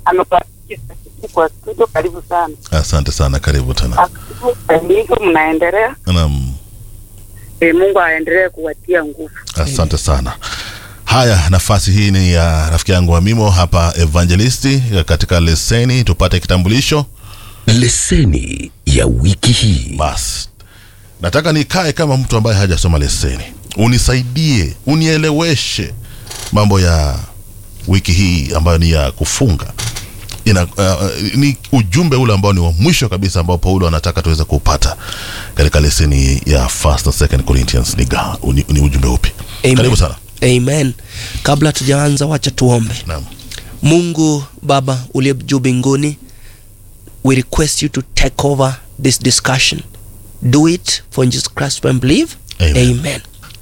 amepatia kwa studio. Karibu sana. Asante sana, karibu tena. Ndivyo mnaendelea. Naam, E, Mungu aendelee kuwatia nguvu. asante sana. Haya, nafasi hii ni ya rafiki yangu Amimo hapa Evangelisti katika leseni, tupate kitambulisho. Leseni ya wiki hii. Basi nataka nikae kama mtu ambaye hajasoma leseni, unisaidie, unieleweshe mambo ya wiki hii ambayo ni ya kufunga. Ina, uh, ni ujumbe ule ambao ni wa mwisho kabisa ambao Paulo anataka tuweze kupata katika leseni ya First and Second Corinthians. Ni, ga- ni, ni ujumbe upi? Amen. Karibu sana. Amen. Kabla tujaanza, wacha tuombe. Naam. Mungu Baba uliye juu mbinguni, we request you to take over this discussion. Do it for in Jesus Christ we believe. Amen. Amen.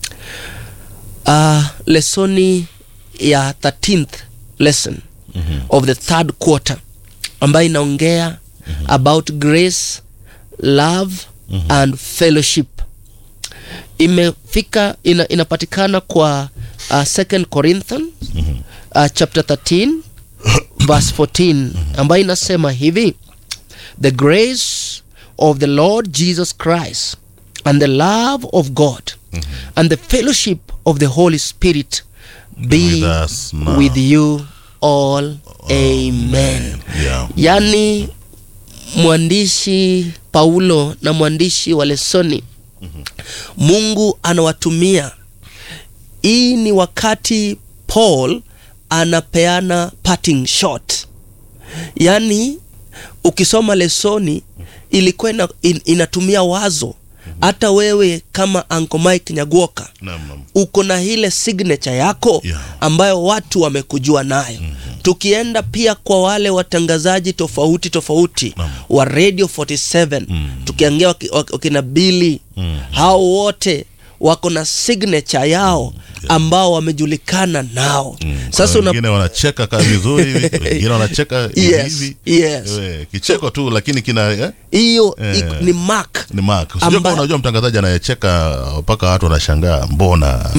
Uh, lesoni ya 13th lesson of the third quarter ambayo inaongea about grace, love and fellowship imefika ina, inapatikana kwa uh, second Corinthians uh, chapter 13 verse 14 ambayo inasema hivi the grace of the Lord Jesus Christ and the love of God and the fellowship of the Holy Spirit be With us now. with you all amen Yeah. yaani mwandishi Paulo na mwandishi wa lesoni Mungu anawatumia. Hii ni wakati Paul anapeana parting shot, yaani ukisoma lesoni ilikuwa ina, in, inatumia wazo hata wewe kama Uncle Mike Nyagoka Naam, naam. uko na ile signature yako Yeah. ambayo watu wamekujua nayo tukienda pia kwa wale watangazaji tofauti tofauti Naam. wa radio 47 tukiangia waki- waki- wakina bili hao wote wako na signature yao ambao wamejulikana nao sasa Kuna una, wengine wanacheka kaa vizuri hivi, wengine wanacheka hivi Yes, hivi. yes. Eh, kicheko tu lakini kina eh, hiyo Eh. iko- ni mark ni mark. Usijua Amba- kama unajua mtangazaji anayecheka mpaka watu wanashangaa mbona.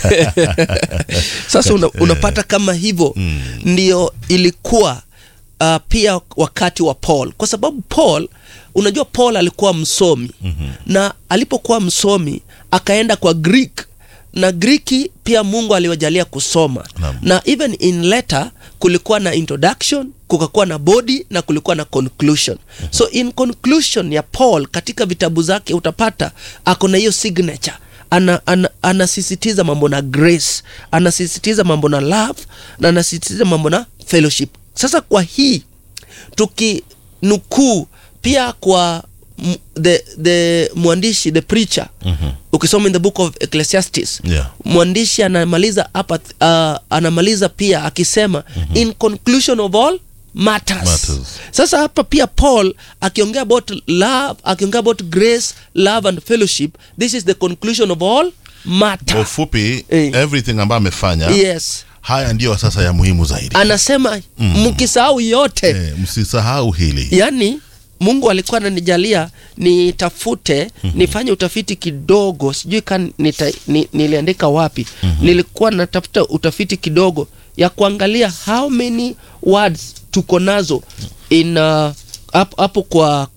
sasa una, unapata kama hivyo ndio ilikuwa uh, pia wakati wa Paul kwa sababu Paul unajua Paul alikuwa msomi na alipokuwa msomi akaenda kwa Greek na Griki pia Mungu aliwajalia kusoma Naam. na even in letter kulikuwa na introduction kukakuwa na body na kulikuwa na conclusion so in conclusion ya Paul katika vitabu zake utapata ako na hiyo signature ana, ana, anasisitiza mambo na grace anasisitiza mambo na love na anasisitiza mambo na fellowship sasa kwa hii tukinukuu pia kwa m- the, the mwandishi the preacher ukisoma in the book of ecclesiastes Yeah. mwandishi anamaliza hapa uh, anamaliza pia akisema in conclusion of all matters. Matters. sasa hapa pia paul akiongea about love akiongea about grace love and fellowship this is the conclusion of all Kwa matter ufupi Eh. everything ambayo amefanya yes haya ndiyo sasa ya muhimu zaidi. anasema mkisahau yote Eh, msisahau hili. yaani mungu alikuwa ananijalia nitafute nifanye utafiti kidogo sijui ka nita, ni, niliandika wapi nilikuwa natafuta utafiti kidogo ya kuangalia how many words tuko nazo in uh, hapo hapo kwa